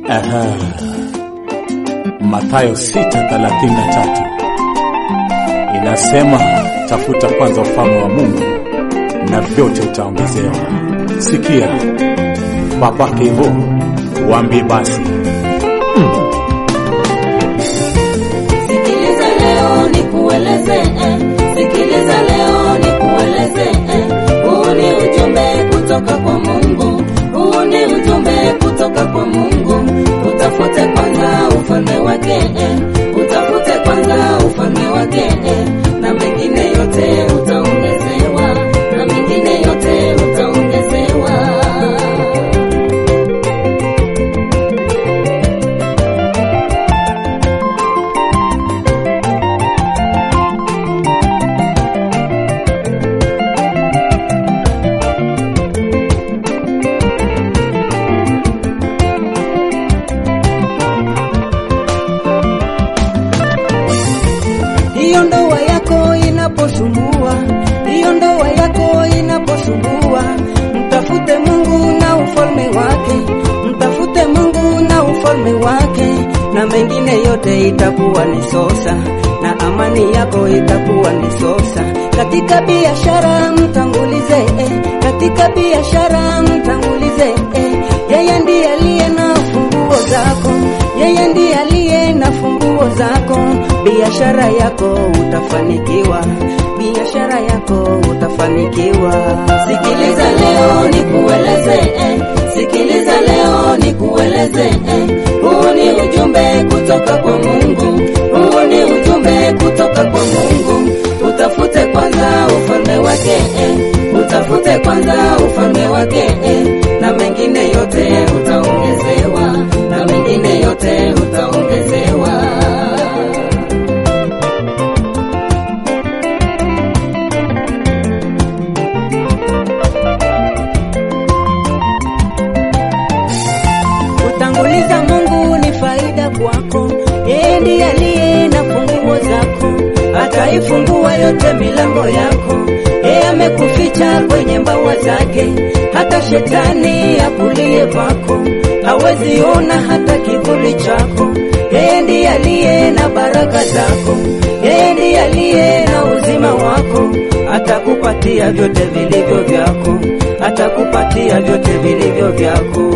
Aha. Mathayo 6:33 inasema, tafuta kwanza ufalme wa Mungu na vyote utaongezewa. Sikia babake hivyo, waambie basi Sikiliza leo nikueleze, eh. Sikiliza leo nikueleze, eh. Huu ni ujumbe kutoka kwa Mungu, huu ni ujumbe kutoka kwa Mungu. Utafute kwanza ufalme wake, eh. Utafute kwanza ufalme wake, eh. na mengine yote utaongezewa, na mengine yote utaongezewa. hiyo ndoa yako inaposumbua, hiyo ndoa yako inaposumbua, mtafute Mungu na ufalme wake, mtafute Mungu na ufalme wake, na mengine yote itakuwa ni sosa, na amani yako itakuwa ni sosa. Katika biashara mtangulize, eh, katika biashara mtangulize, eh, yeye ndiye aliye na funguo zako, yeye ndiye aliye na funguo zako. Biashara yako utafanikiwa, biashara yako utafanikiwa. Sikiliza leo nikueleze, eh. Sikiliza leo nikueleze, eh. Huu ni ujumbe kutoka kwa Mungu, huu ni ujumbe kutoka kwa Mungu. Utafute kwanza ufalme wake, eh. Utafute kwanza ufalme wake, eh. na mengine yote utaongezewa, na mengine yote utaongezewa. Kutanguliza Mungu ni faida kwako, yeye ndiye aliye na funguo zako, ataifungua yote milango yako. Yeye amekuficha kwenye mbawa zake, hata shetani akulie kwako hawezi ona hata kivuli chako. Yeye ndiye aliye na baraka zako, yeye ndiye aliye na uzima wako, atakupatia vyote vilivyo vyako, atakupatia vyote vilivyo vyako.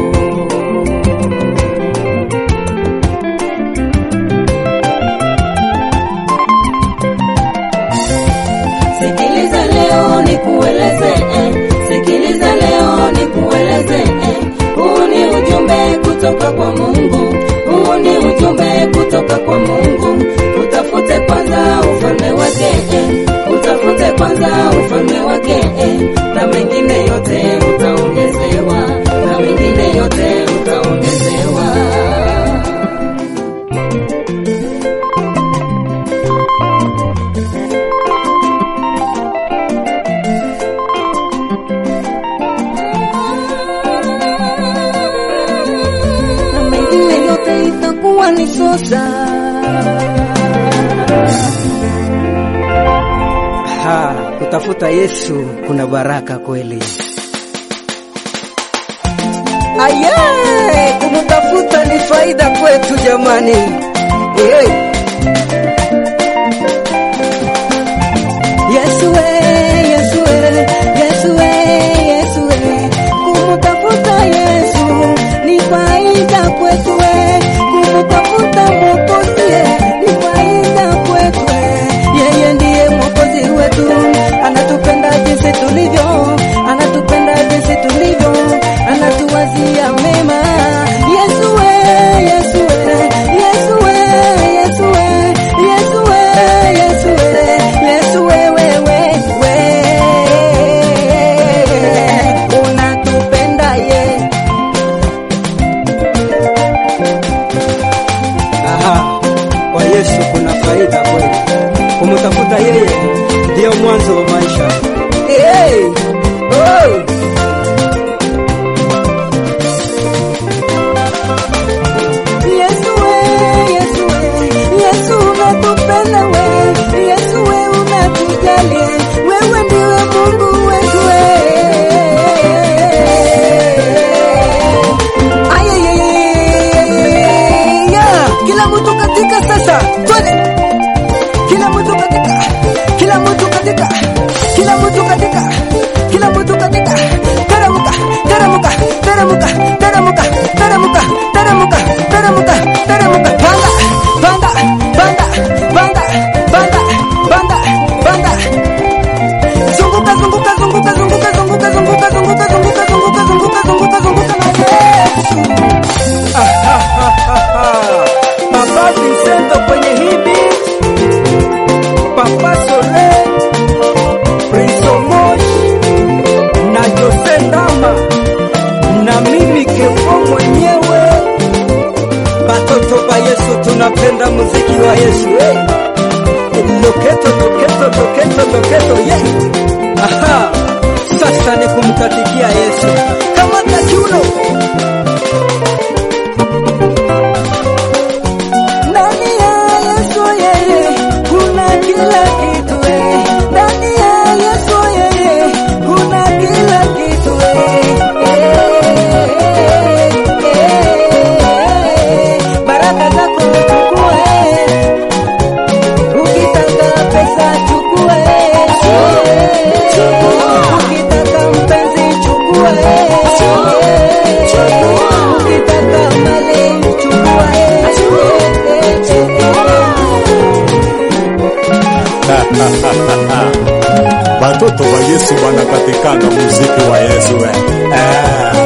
Sikiliza leo nikueleze, eh. Sikiliza leo nikueleze, eh. Huu ni ujumbe kutoka kwa Mungu, huu ni ujumbe kutoka kwa Mungu. Utafute kwanza ufalme wake, eh. Utafute kwanza ufalme wake, eh. na mengine yote utaongezewa, na mengine yote utaongezewa. na mengine yote itakuwa ni sosa. Ha, kutafuta Yesu kuna baraka kweli. Aye, kumtafuta ni faida kwetu jamani. Hey. Yesu we, Yesu we, Yesu we, Yesu we. Kumtafuta Yesu ni faida kwetu we. Kumtafuta Mwokozi ni faida kwetu we. Yeye ndiye Mwokozi wetu, anatupenda jinsi tulivyo, anatupenda jinsi tulivyo, anatuwazia mema. Yesu we, Yesu we, Yesu we, Yesu we, Yesu we, Yesu we, Yesu we, we, we, we. Unatupenda ye. Aha, kwa Yesu kuna faida kweli. Kumtafuta yeye ndiyo mwanzo wa maisha. Hey! zunguka zunguka zunguka zunguka zunguka zunguka zunguka zunguka zunguka zunguka na Yesu. Papa Vincento kwenye hii beat, Papa Sole, Prince Omosh na Jose Ndama na mimi Kevo mwenyewe, batoto ba Yesu, tunapenda muziki wa Yesu eh. Loketo loketo loketo loketo yeah. Aha, sasa ni kumkatikia Yesu kama takiuno ndani ya Yesu yeye kuna kila kitu eh. Ndani ya Yesu yeye kuna kila kitu eh. Eh, eh, baraka zako chukue, ukitaka pesa chukue, ukitaka mpenzi chukue, ukitaka mali batoto ba yesu banakatikanga muziki wa yesu eh. Eh.